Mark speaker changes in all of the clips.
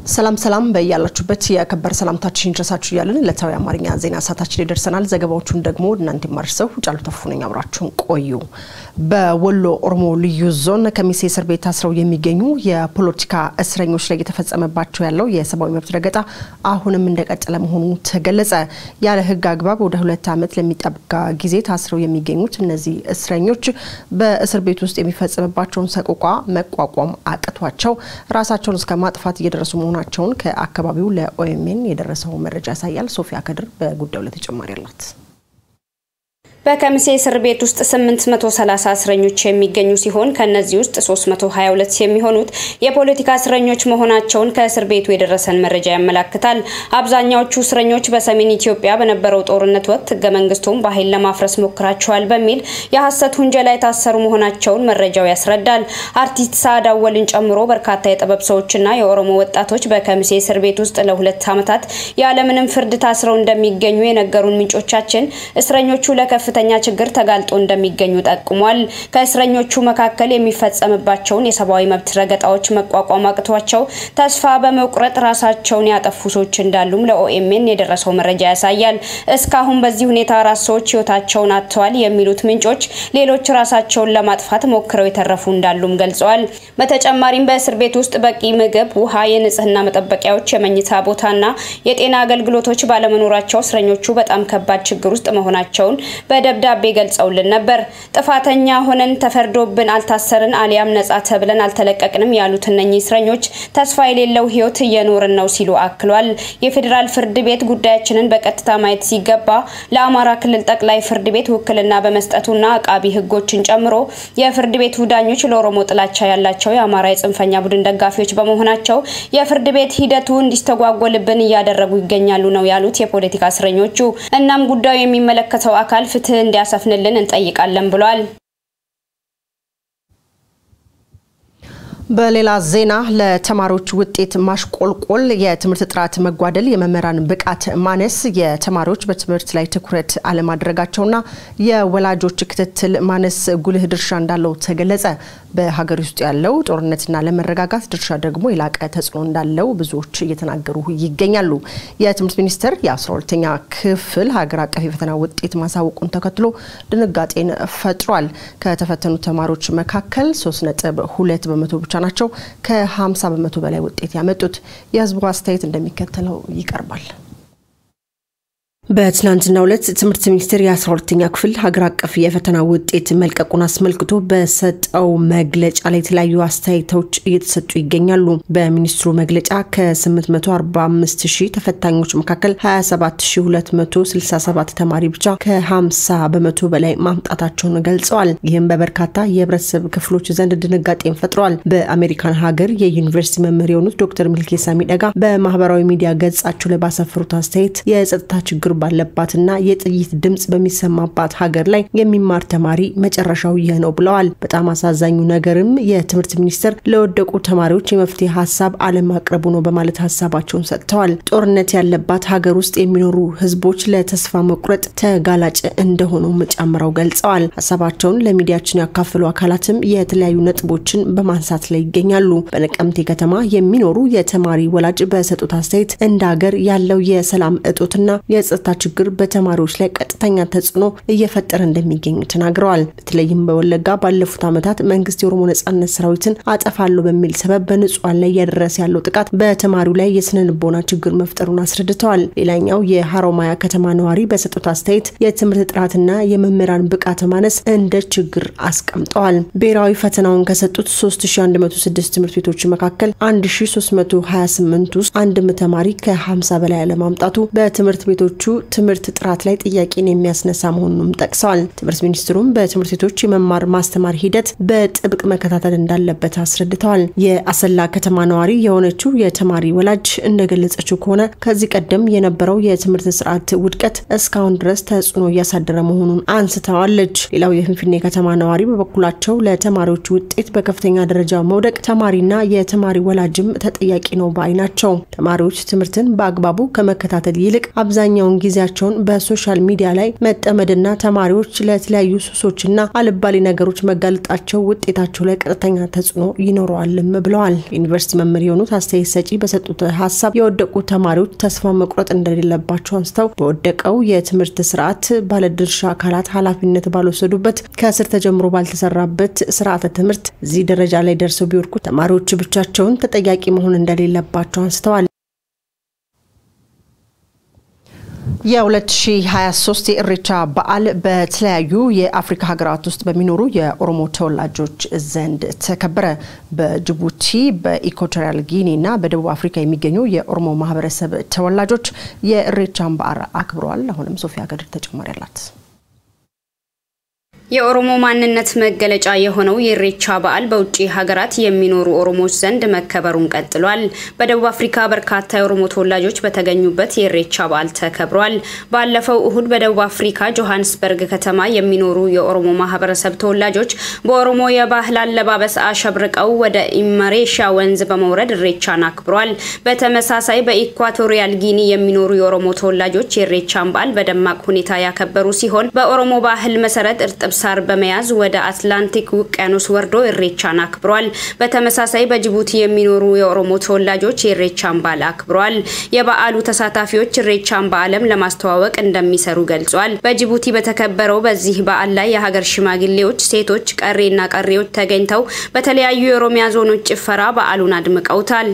Speaker 1: ሰላም ሰላም በያላችሁበት የከበረ ሰላምታችን ይድረሳችሁ እያለን ዕለታዊ አማርኛ ዜና ሰዓታችን ላይ ደርሰናል። ዘገባዎቹን ደግሞ እናንተ ማርሰው ጫሉ ተፉ ነኝ። አብራችሁን ቆዩ። በወሎ ኦሮሞ ልዩ ዞን ከሚሴ እስር ቤት ታስረው የሚገኙ የፖለቲካ እስረኞች ላይ የተፈጸመባቸው ያለው የሰብአዊ መብት ረገጣ አሁንም እንደቀጠለ መሆኑ ተገለጸ። ያለ ሕግ አግባብ ወደ ሁለት ዓመት ለሚጠጋ ጊዜ ታስረው የሚገኙት እነዚህ እስረኞች በእስር ቤት ውስጥ የሚፈጸምባቸውን ሰቆቃ መቋቋም አቅቷቸው ራሳቸውን እስከ ማጥፋት እየደረሱ መሆኑ መሆናቸውን ከአካባቢው ለኦኤምኤን የደረሰው መረጃ ያሳያል። ሶፊያ ከድር በጉዳዩ ላይ ተጨማሪ አላት።
Speaker 2: በከሚሴ እስር ቤት ውስጥ 830 እስረኞች የሚገኙ ሲሆን ከነዚህ ውስጥ 322 የሚሆኑት የፖለቲካ እስረኞች መሆናቸውን ከእስር ቤቱ የደረሰን መረጃ ያመላክታል። አብዛኛዎቹ እስረኞች በሰሜን ኢትዮጵያ በነበረው ጦርነት ወቅት ህገ መንግስቱን በኃይል ለማፍረስ ሞክራቸዋል በሚል የሐሰት ውንጀላ የታሰሩ መሆናቸውን መረጃው ያስረዳል። አርቲስት ሰዓድ አወልን ጨምሮ በርካታ የጥበብ ሰዎችና የኦሮሞ ወጣቶች በከሚሴ እስር ቤት ውስጥ ለሁለት ዓመታት ያለምንም ፍርድ ታስረው እንደሚገኙ የነገሩን ምንጮቻችን እስረኞቹ ለከፍ ከፍተኛ ችግር ተጋልጦ እንደሚገኙ ጠቁሟል። ከእስረኞቹ መካከል የሚፈጸምባቸውን የሰብአዊ መብት ረገጣዎች መቋቋም አቅቷቸው ተስፋ በመቁረጥ ራሳቸውን ያጠፉ ሰዎች እንዳሉም ለኦኤምኤን የደረሰው መረጃ ያሳያል። እስካሁን በዚህ ሁኔታ አራት ሰዎች ህይወታቸውን አጥተዋል የሚሉት ምንጮች ሌሎች ራሳቸውን ለማጥፋት ሞክረው የተረፉ እንዳሉም ገልጸዋል። በተጨማሪም በእስር ቤት ውስጥ በቂ ምግብ፣ ውሃ፣ የንጽህና መጠበቂያዎች፣ የመኝታ ቦታና የጤና አገልግሎቶች ባለመኖራቸው እስረኞቹ በጣም ከባድ ችግር ውስጥ መሆናቸውን በደብዳቤ ገልጸውልን ነበር። ጥፋተኛ ሆነን ተፈርዶብን አልታሰርን አሊያም ነጻ ተብለን አልተለቀቅንም ያሉት እነኚህ እስረኞች ተስፋ የሌለው ህይወት እየኖርን ነው ሲሉ አክሏል። የፌዴራል ፍርድ ቤት ጉዳያችንን በቀጥታ ማየት ሲገባ ለአማራ ክልል ጠቅላይ ፍርድ ቤት ውክልና በመስጠቱና አቃቢ ህጎችን ጨምሮ የፍርድ ቤቱ ዳኞች ለኦሮሞ ጥላቻ ያላቸው የአማራ የጽንፈኛ ቡድን ደጋፊዎች በመሆናቸው የፍርድ ቤት ሂደቱ እንዲስተጓጎልብን እያደረጉ ይገኛሉ ነው ያሉት የፖለቲካ እስረኞቹ። እናም ጉዳዩ የሚመለከተው አካል ፍትህ እንዲያሰፍንልን እንጠይቃለን ብሏል።
Speaker 1: በሌላ ዜና ለተማሪዎች ውጤት ማሽቆልቆል፣ የትምህርት ጥራት መጓደል፣ የመምህራን ብቃት ማነስ፣ የተማሪዎች በትምህርት ላይ ትኩረት አለማድረጋቸውና የወላጆች ክትትል ማነስ ጉልህ ድርሻ እንዳለው ተገለጸ። በሀገር ውስጥ ያለው ጦርነትና ለመረጋጋት ድርሻ ደግሞ የላቀ ተጽዕኖ እንዳለው ብዙዎች እየተናገሩ ይገኛሉ። የትምህርት ሚኒስቴር የ12ተኛ ክፍል ሀገር አቀፍ የፈተና ውጤት ማሳወቁን ተከትሎ ድንጋጤን ፈጥሯል። ከተፈተኑ ተማሪዎች መካከል 3.2 በመቶ ብቻ ናቸው ከ50 በመቶ በላይ ውጤት ያመጡት። የህዝቡ አስተያየት እንደሚከተለው ይቀርባል። በትናንትናው ዕለት ትምህርት ሚኒስቴር የ12ተኛ ክፍል ሀገር አቀፍ የፈተና ውጤት መልቀቁን አስመልክቶ በሰጠው መግለጫ ላይ የተለያዩ አስተያየቶች እየተሰጡ ይገኛሉ። በሚኒስትሩ መግለጫ ከ845 ሺህ ተፈታኞች መካከል 27267 ተማሪ ብቻ ከ50 በመቶ በላይ ማምጣታቸውን ገልጸዋል። ይህም በበርካታ የህብረተሰብ ክፍሎች ዘንድ ድንጋጤን ፈጥረዋል። በአሜሪካን ሀገር የዩኒቨርሲቲ መምህር የሆኑት ዶክተር ሚልኬሳ ሚደጋ በማህበራዊ ሚዲያ ገጻቸው ላይ ባሰፈሩት አስተያየት የጸጥታ ችግር ባለባትና የጥይት ድምፅ በሚሰማባት ሀገር ላይ የሚማር ተማሪ መጨረሻው ይህ ነው ብለዋል። በጣም አሳዛኙ ነገርም የትምህርት ሚኒስቴር ለወደቁ ተማሪዎች የመፍትሄ ሀሳብ አለማቅረቡ ነው በማለት ሀሳባቸውን ሰጥተዋል። ጦርነት ያለባት ሀገር ውስጥ የሚኖሩ ህዝቦች ለተስፋ መቁረጥ ተጋላጭ እንደሆኑም ጨምረው ገልጸዋል። ሀሳባቸውን ለሚዲያችን ያካፈሉ አካላትም የተለያዩ ነጥቦችን በማንሳት ላይ ይገኛሉ። በነቀምቴ ከተማ የሚኖሩ የተማሪ ወላጅ በሰጡት አስተያየት እንደ ሀገር ያለው የሰላም እጦትና የጸጥታ ችግር በተማሪዎች ላይ ቀጥተኛ ተጽዕኖ እየፈጠረ እንደሚገኙ ተናግረዋል። በተለይም በወለጋ ባለፉት ዓመታት መንግስት የኦሮሞ ነጻነት ሰራዊትን አጠፋለሁ በሚል ሰበብ በንጹሐን ላይ እያደረሰ ያለው ጥቃት በተማሪው ላይ የስነ ልቦና ችግር መፍጠሩን አስረድተዋል። ሌላኛው የሀሮማያ ከተማ ነዋሪ በሰጡት አስተያየት የትምህርት ጥራትና የመምህራን ብቃት ማነስ እንደ ችግር አስቀምጠዋል። ብሔራዊ ፈተናውን ከሰጡት 3106 ትምህርት ቤቶች መካከል 1328 ውስጥ አንድም ተማሪ ከ50 በላይ አለማምጣቱ በትምህርት ቤቶቹ ትምህርት ጥራት ላይ ጥያቄን የሚያስነሳ መሆኑንም ጠቅሰዋል። ትምህርት ሚኒስትሩም በትምህርት ቤቶች የመማር ማስተማር ሂደት በጥብቅ መከታተል እንዳለበት አስረድተዋል። የአሰላ ከተማ ነዋሪ የሆነችው የተማሪ ወላጅ እንደገለጸችው ከሆነ ከዚህ ቀደም የነበረው የትምህርት ስርዓት ውድቀት እስካሁን ድረስ ተጽዕኖ እያሳደረ መሆኑን አንስተዋለች። ሌላው የፍንፍኔ ከተማ ነዋሪ በበኩላቸው ለተማሪዎች ውጤት በከፍተኛ ደረጃ መውደቅ ተማሪና የተማሪ ወላጅም ተጠያቂ ነው ባይ ናቸው። ተማሪዎች ትምህርትን በአግባቡ ከመከታተል ይልቅ አብዛኛውን ጊዜያቸውን በሶሻል ሚዲያ ላይ መጠመድና ተማሪዎች ለተለያዩ ሱሶችና አልባሌ ነገሮች መጋለጣቸው ውጤታቸው ላይ ቀጥተኛ ተጽዕኖ ይኖረዋልም ብለዋል። ዩኒቨርሲቲ መምህር የሆኑት አስተያየት ሰጪ በሰጡት ሀሳብ የወደቁ ተማሪዎች ተስፋ መቁረጥ እንደሌለባቸው አንስተው በወደቀው የትምህርት ስርዓት ባለድርሻ አካላት ኃላፊነት ባልወሰዱበት ከስር ተጀምሮ ባልተሰራበት ስርዓተ ትምህርት እዚህ ደረጃ ላይ ደርሰው ቢወድቁ ተማሪዎች ብቻቸውን ተጠያቂ መሆን እንደሌለባቸው አንስተዋል። የ2023 የኢሬቻ በዓል በተለያዩ የአፍሪካ ሀገራት ውስጥ በሚኖሩ የኦሮሞ ተወላጆች ዘንድ ተከበረ። በጅቡቲ፣ በኢኳቶሪያል ጊኒ እና በደቡብ አፍሪካ የሚገኙ የኦሮሞ ማህበረሰብ ተወላጆች የኢሬቻን በዓል አክብረዋል። አሁንም ሶፊያ ገድር ተጨማሪ አላት።
Speaker 2: የኦሮሞ ማንነት መገለጫ የሆነው የኢሬቻ በዓል በውጭ ሀገራት የሚኖሩ ኦሮሞዎች ዘንድ መከበሩን ቀጥሏል። በደቡብ አፍሪካ በርካታ የኦሮሞ ተወላጆች በተገኙበት የኢሬቻ በዓል ተከብሯል። ባለፈው እሁድ በደቡብ አፍሪካ ጆሃንስበርግ ከተማ የሚኖሩ የኦሮሞ ማህበረሰብ ተወላጆች በኦሮሞ የባህል አለባበስ አሸብርቀው ወደ ኢመሬሻ ወንዝ በመውረድ ኢሬቻን አክብሯል። በተመሳሳይ በኢኳቶሪያል ጊኒ የሚኖሩ የኦሮሞ ተወላጆች የኢሬቻን በዓል በደማቅ ሁኔታ ያከበሩ ሲሆን በኦሮሞ ባህል መሰረት እርጥብ ሳር በመያዝ ወደ አትላንቲክ ውቅያኖስ ወርዶ ኢሬቻን አክብሯል። በተመሳሳይ በጅቡቲ የሚኖሩ የኦሮሞ ተወላጆች የኢሬቻን በዓል አክብሯል። የበዓሉ ተሳታፊዎች ኢሬቻን በዓለም ለማስተዋወቅ እንደሚሰሩ ገልጿል። በጅቡቲ በተከበረው በዚህ በዓል ላይ የሀገር ሽማግሌዎች፣ ሴቶች፣ ቀሬና ቀሬዎች ተገኝተው በተለያዩ የኦሮሚያ ዞኖች ጭፈራ በዓሉን አድምቀውታል።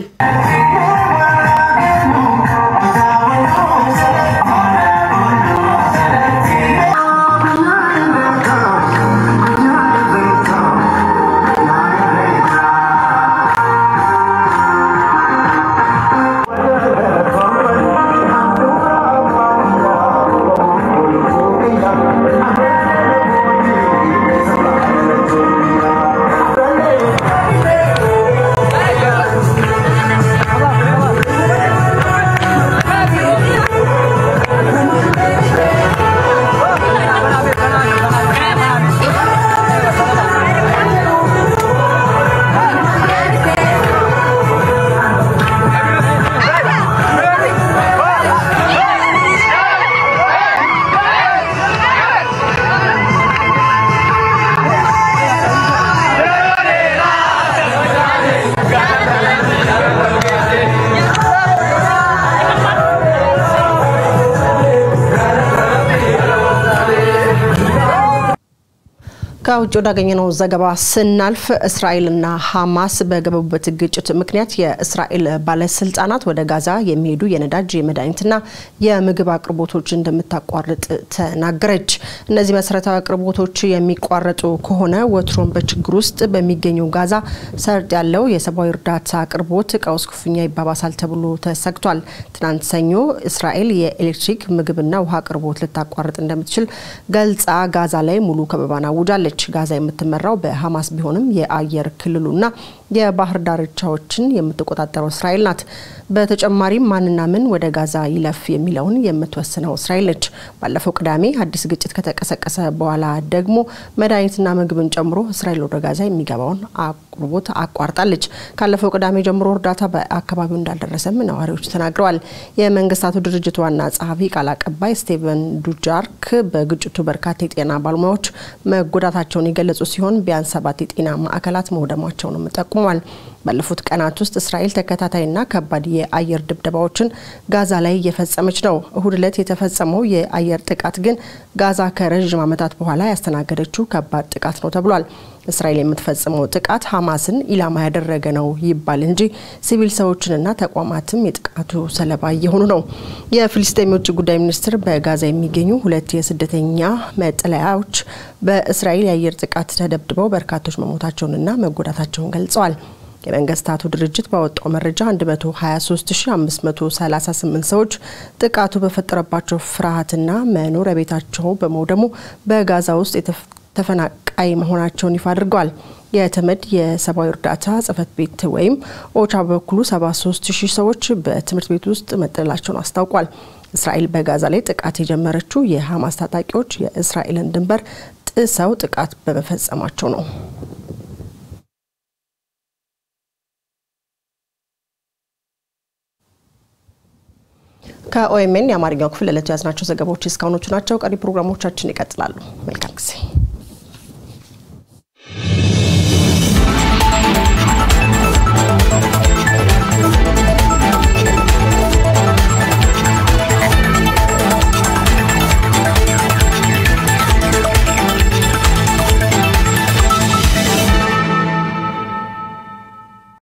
Speaker 1: ከውጭ ወዳገኘነው ዘገባ ስናልፍ እስራኤልና ሐማስ በገቡበት ግጭት ምክንያት የእስራኤል ባለስልጣናት ወደ ጋዛ የሚሄዱ የነዳጅ የመድኃኒትና የምግብ አቅርቦቶች እንደምታቋርጥ ተናገረች። እነዚህ መሰረታዊ አቅርቦቶች የሚቋረጡ ከሆነ ወትሮም በችግር ውስጥ በሚገኘው ጋዛ ሰርጥ ያለው የሰብአዊ እርዳታ አቅርቦት ቀውስ ክፉኛ ይባባሳል ተብሎ ተሰግቷል። ትናንት ሰኞ እስራኤል የኤሌክትሪክ ምግብና ውሃ አቅርቦት ልታቋርጥ እንደምትችል ገልጻ ጋዛ ላይ ሙሉ ከበባን አውጃለች። ጋዛ የምትመራው በሐማስ ቢሆንም የአየር ክልሉና የባህር ዳርቻዎችን የምትቆጣጠረው እስራኤል ናት። በተጨማሪም ማንና ምን ወደ ጋዛ ይለፍ የሚለውን የምትወስነው እስራኤል ነች። ባለፈው ቅዳሜ አዲስ ግጭት ከተቀሰቀሰ በኋላ ደግሞ መድኃኒትና ምግብን ጨምሮ እስራኤል ወደ ጋዛ የሚገባውን አቅርቦት አቋርጣለች። ካለፈው ቅዳሜ ጀምሮ እርዳታ በአካባቢው እንዳልደረሰም ነዋሪዎች ተናግረዋል። የመንግስታቱ ድርጅት ዋና ጸሐፊ ቃል አቀባይ ስቴቨን ዱጃርክ በግጭቱ በርካታ የጤና ባለሙያዎች መጎዳታቸውን የገለጹ ሲሆን ቢያንስ ሰባት የጤና ማዕከላት መውደማቸውንም ጠቁመዋል። ባለፉት ቀናት ውስጥ እስራኤል ተከታታይና ከባድ የአየር ድብደባዎችን ጋዛ ላይ እየፈጸመች ነው። እሁድ ዕለት የተፈጸመው የአየር ጥቃት ግን ጋዛ ከረዥም ዓመታት በኋላ ያስተናገደችው ከባድ ጥቃት ነው ተብሏል። እስራኤል የምትፈጽመው ጥቃት ሐማስን ኢላማ ያደረገ ነው ይባል እንጂ ሲቪል ሰዎችንና ተቋማትም የጥቃቱ ሰለባ እየሆኑ ነው። የፊልስጤም የውጭ ጉዳይ ሚኒስትር በጋዛ የሚገኙ ሁለት የስደተኛ መጠለያዎች በእስራኤል የአየር ጥቃት ተደብድበው በርካቶች መሞታቸውንና መጎዳታቸውን ገልጸዋል። የመንግስታቱ ድርጅት ባወጣው መረጃ 123538 ሰዎች ጥቃቱ በፈጠረባቸው ፍርሃትና መኖሪያ ቤታቸው በመውደሙ በጋዛ ውስጥ ተፈናቃይ መሆናቸውን ይፋ አድርገዋል። የተመድ የሰብአዊ እርዳታ ጽህፈት ቤት ወይም ኦቻ በበኩሉ 73 ሺህ ሰዎች በትምህርት ቤት ውስጥ መጠለላቸውን አስታውቋል። እስራኤል በጋዛ ላይ ጥቃት የጀመረችው የሐማስ ታጣቂዎች የእስራኤልን ድንበር ጥሰው ጥቃት በመፈጸማቸው ነው። ከኦኤምኤን የአማርኛው ክፍል ዕለቱ ያዝናቸው ዘገባዎች እስካሁኖቹ ናቸው። ቀሪ ፕሮግራሞቻችን ይቀጥላሉ። መልካም ጊዜ